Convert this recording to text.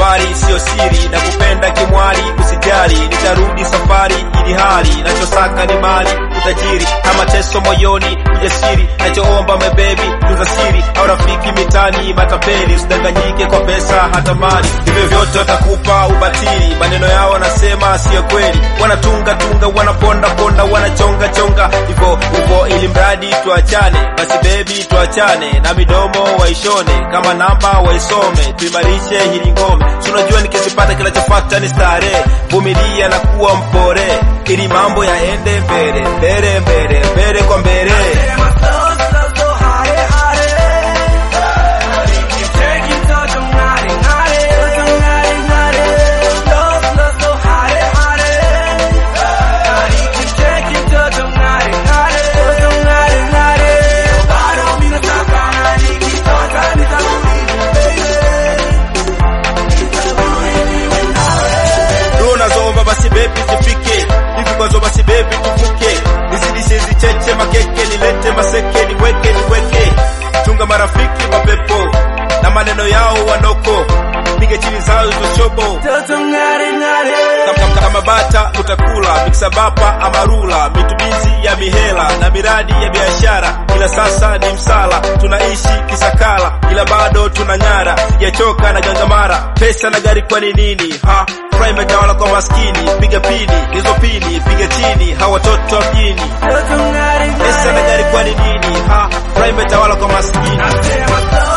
safari siyo siri na kupenda kimwali usijali nitarudi safari ili hali nachosaka ni mali utajiri na mateso moyoni ujasiri nachoomba mebebi tuza siri au rafiki mitani matapeli usidanganyike kwa pesa hata mali hivyo vyote watakupa ubatili maneno yao wanasema siyo kweli wanatunga tunga wanaponda ponda wanachonga chonga hivyo hivyo ili mradi tuachane basi bebi tuachane na midomo waishone kama namba waisome tuimarishe hili ngome si unajua nikizipata kinachofata ni starehe vumilia na kuwa mpore ili mambo yaende mbele mbele mbele mbele kwa mbele Dua unazoomba basi bebi zifike hivi kwazo basi bebi tuvuke nizidishe zicheche makeke nilete maseke niweke niweke chunga marafiki mapepo na maneno yao wanoko pige chini zao hizo shobo Kama- kama bata utakula miksa bapa amarula mitumizi ya mihela na miradi ya biashara ila sasa ni msala tunaishi kisakala ila bado tunang'ara sijachoka na gangamara pesa na gari kwani nini ha furaha imetawala kwa maskini piga pini hizo pini piga chini hawa watoto wa mjini pesa na gari kwani nini ha furaha imetawala kwa maskini